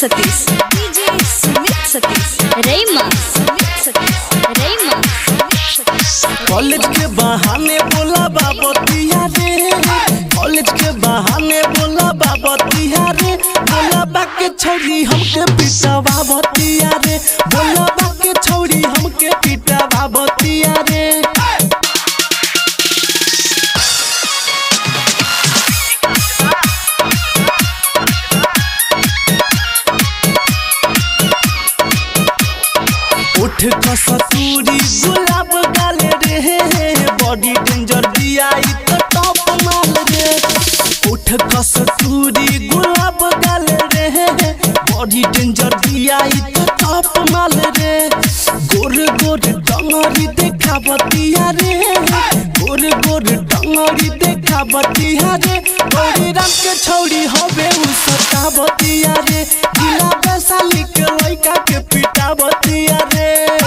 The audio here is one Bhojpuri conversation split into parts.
सतीश डीजे सुमित सतीश रईमा सुमित सतीश रईमा कॉलेज के बहाने बोला बाबतिया रे कॉलेज के बहाने बोला बाबतिया रे बोला बाके छौरी हमके पिटा बाबतिया रे बोला बाके छौरी हमके पिटा बाबतिया रे उठ कसतूरी गुलाब गाले रे बॉडी डेंजर दिया ई तो टॉप माल रे उठ कसतूरी गुलाब गाले रे बॉडी डेंजर दिया ई तो टॉप माल रे गोर गोर डंगरी देखा बतिया रे गोर गोर डंगरी देखा बतिया रे गौरी राम के छौरी होबे उ सता बतिया रे जिला वैशाली के लइका के पिटा बतिया रे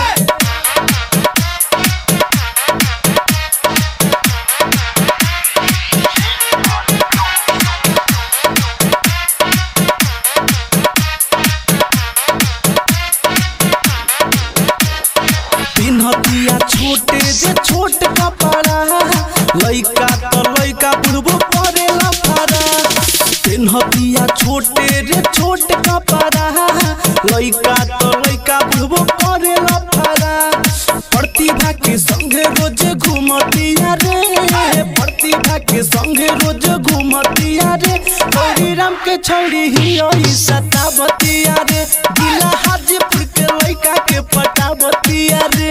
पिन्हतिया छोटे जे छोट कपड़ा लइका त लइका बुढ़बो करेला फरा पिन्हतिया छोटे रे छोट कपड़ा लइका त लइका बुढ़बो करेला फरा प्रतिभा के संगे रोज घूमतिया रे प्रतिभा के संगे रोज घूमतिया रे गौरी राम के छौरी ही सतावतिया रे जिला हाजीपुर के लइका के पटावतिया रे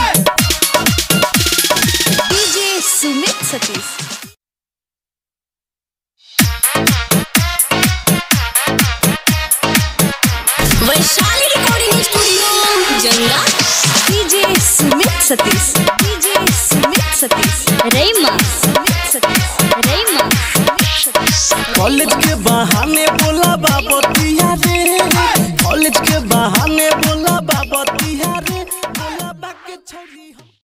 DJ Sumit Satish Vaishali recording studio जंगा DJ Sumit Satish DJ Sumit Satish Raima Sumit Satish Raima college के बहाने बोला बाबतिया रे कॉलेज के बहाने बोला बाबतिया रे बोला बाके छौरी